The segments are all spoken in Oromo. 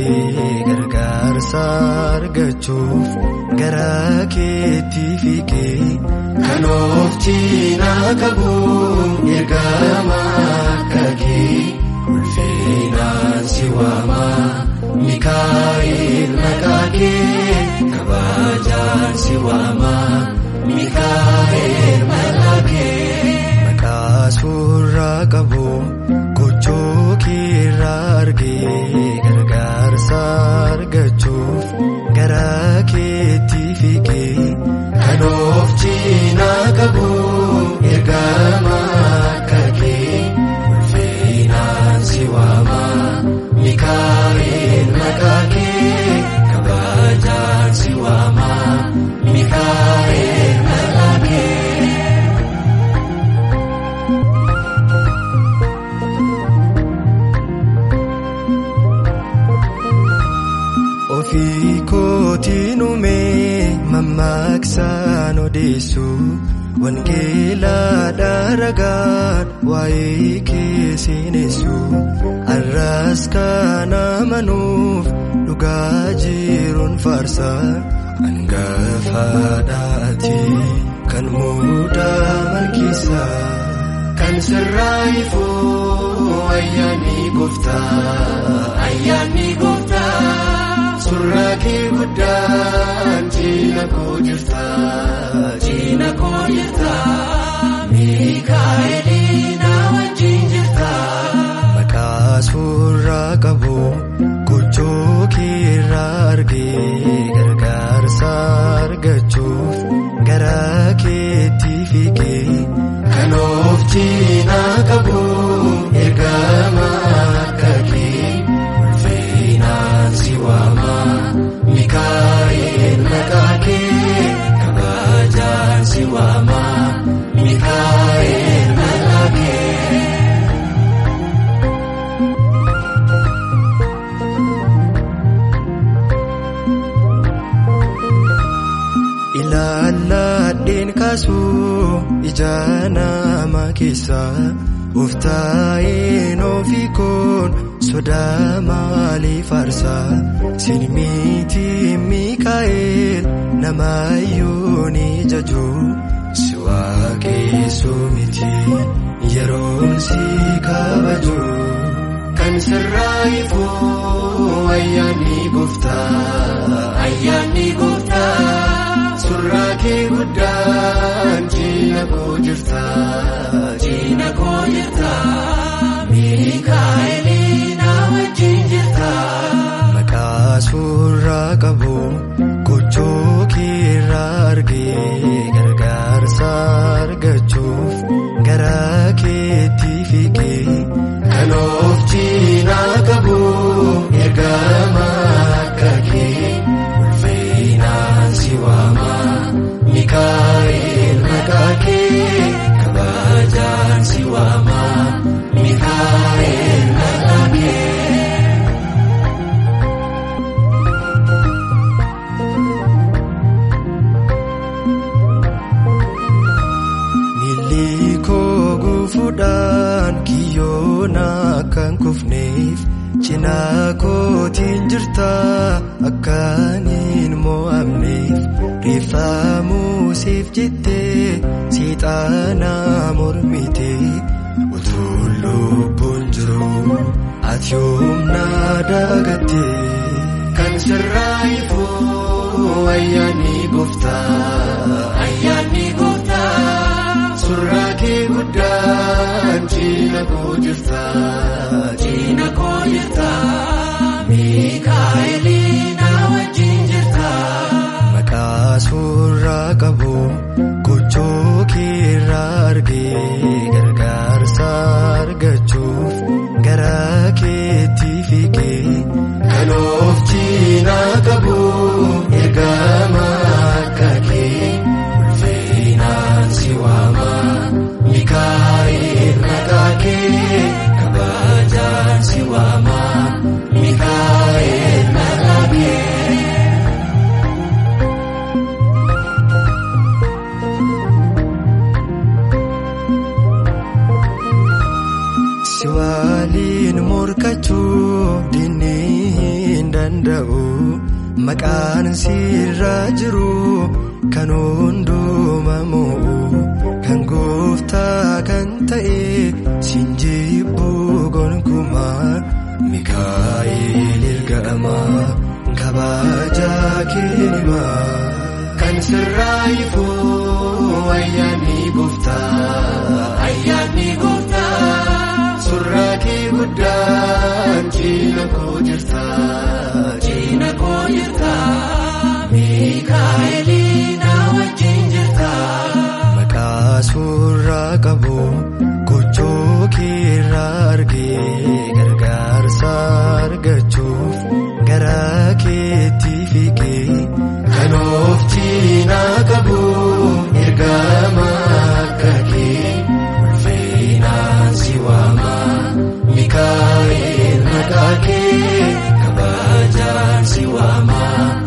argee gargaarsa argachuuf gara keetti fiigee kan of cinaa qabu ergama akka kee ulfinaan si waama Mikaa'el maqaa kee kabajaan si waama Mikaa'el maqaa kee maqaa suurraa qabu gochoo keerraa argee gargaarsa argachuuf gara keetti fiigee kan of cinaa qabu ergama akka kee ulfinaan si waama Mikaa'el maqaa kee kabajaan si waama Mikaa'el maqaa kee. Ofii kootiin uumee mammaaksaan odeessu wangeelaa dharagaan waa'ee keessenessu arraas kan amanuuf dhugaa jiruun faarsa hangafaadhaati kan muudaa malkiisa kan sirraa'ifuu ayyaanni gooftaa ayyaanni gooftaa. Suuraa kee guddaan cina koo jirta cina koo jirta Mikaa'elii na wajjin jirta. Maqaa suuraa qabu gochoo keerraa argee gargaarsa argachuuf gara keetti fiigee kan of cinaa qabu ergama akka kee ulfinaan si waama. Mikaa'el maqaa kee kabajaan si waama Mikaa'el maqaa kee. Ilaalladheen kaasuu ija nama keessaa of taa'een ofii koon sodaa maalii faarsaa sinmiiti Mikaa'el nama yooni jaju si waaqessu miti yeroon si kabaju kan sirraa'ifuu ayyaanni gooftaa ayyaanni gooftaa. Suuraa kee guddaan cina koo jirta cina koo jirta Mikaa'elii na wajjin jirta. Maqaa suuraa qabu gochoo keerraa argee gargaarsa argachuuf gara keetti fiigee kan of cinaa qabu ergama akka kee ulfinaan si waama. Mikaa'el maqaa kee kabajaan si waama Mikaa'el maqaa kee. Miilli koo gufuudhaan kiyyoon akkan kufneef cinaa kootiin jirta akkaan hin mo'amneef rifamuusiif jettee seexaana mormite utuu lubbuun jiru ati humna dagatte kan sirraa'ifuu ayyaanni gooftaa ayyaanni gooftaa suuraa kee guddaan cina koo jirta cina koo jirta Mikaa'elii na wajjin jirta. Maqaa suuraa qabu gochoo keerraa argee gargaarsa argachuuf gara keetti fiigee kan of cinaa qabu ergama akka kee ulfinaan si waama Mikaa'el maqaa kee kabajaan si waama Mikaa'el maqaa kee. Si waliin morkachuu diinni hin danda'u maqaan sirraa jiru kan hundumamu kan gooftaa kan ta'e siin jibbuu gonkumaa mikaa'el ergama kabajaa keenima kan sirraa ifuu ayyaanni gooftaa ayyaanni gooftaa surraa kee guddaan ciina koo jirta ciina koo jirta mikaa'elii na wajjin jirta maqaa surraa qabu gochoo keerraa argee gargaarsa argachuuf gara keetti fiigee kan of ciinaa qabu ergama akka kee ulfinaan si waama mikaa'el maqaa kee kabajaan si waama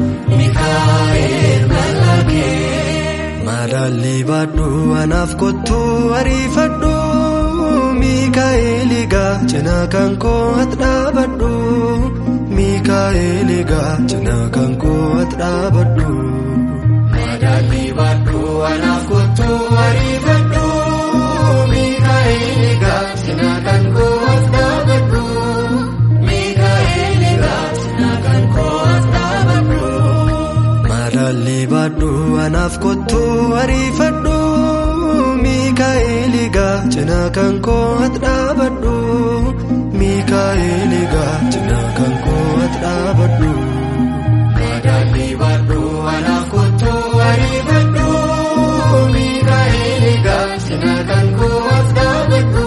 mikaa'el maqaa kee madaalli baadhu anaaf kottu ariifadhu mikaa'el egaa cina kan koo ati dhaabadhu mikaa'el egaa cina kan koo ati dhaabadhu. madaalli baadhu anaaf kottu ariifadhu mikaa'el egaa cina kan koo ati dhaabadhu mikaa'el egaa cina kan koo ati dhaabadhu. madaalli baadhu anaaf kottu ariifadhu mikaa'el egaa cina kan koo ati dhaabadhu mikaa'el egaa cina kan koo ati dhaabadhu. madaalli baadhu anaaf kottu ariifadhu mikaa'el egaa cina kan koo ati dhaabadhu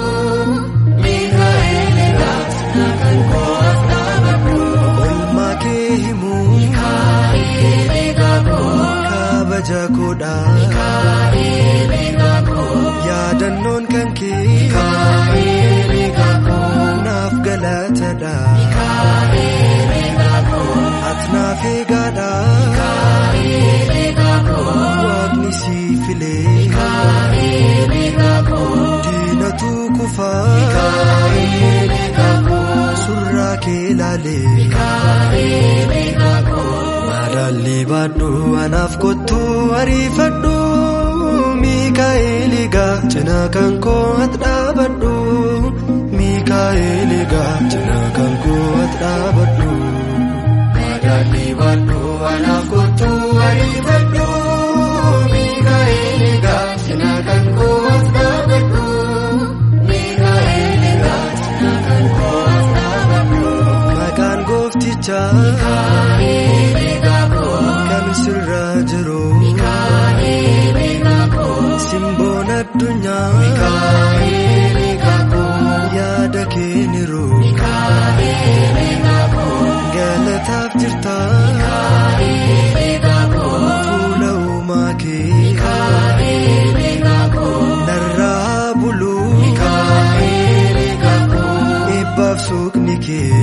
mikaa'el egaa cina kan koo ati dhaabadhu. olmaa kee himuu mikaa'el egaa koo kabaja koodha mikaa'el egaa koo yaadannoon kan kee mikaa'el egaa koo naaf galatadha mikaa'el egaa koo ati naaf eegaadha mikaa'el egaa koo waaqni si filee mikaa'el egaa koo diinatu kufaa mikaa'el egaa koo surraa kee laalee mikaa'el egaa koo madaalli baadhu anaaf kottu ariifadhu mikaa'el egaa cina kan koo ati dhaabadhu mikaa'el egaa cina kan koo ati dhaabadhu. madaalli baadhu anaaf kottu ariifadhu mikaa'el egaa cina kan koo ati dhaabadhu mikaa'el egaa cina kan koo ati dhaabadhu. maqaan gooftichaa mikaa'el egaa koo kan sirraa jiru mikaa'el egaa koo simboon addunyaa mikaa'el egaa koo yaada keeniru mikaa'el egaa koo galataaf jirta mikaa'el egaa koo fuula uumaa kee mikaa'el egaa koo narraa bulu mikaa'el egaa koo eebbaaf suuqni kee